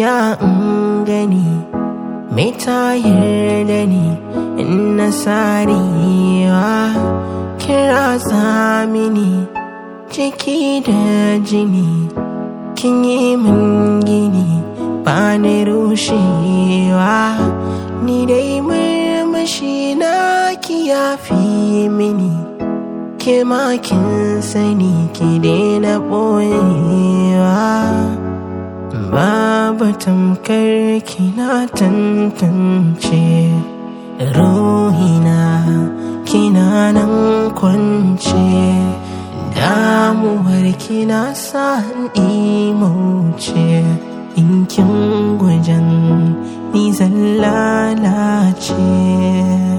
ya in gani mai tayar da ni in na sarewa kira mini ciki da jini kin yi min gini ba ni rushewa ni dai murmushi na ki yafi mini ke kin sani ki daina ɓoyewa babu tamkar kina tantance ruhina kina nan kwance damuwar kina sa imauce in kin gujen ni zan lalace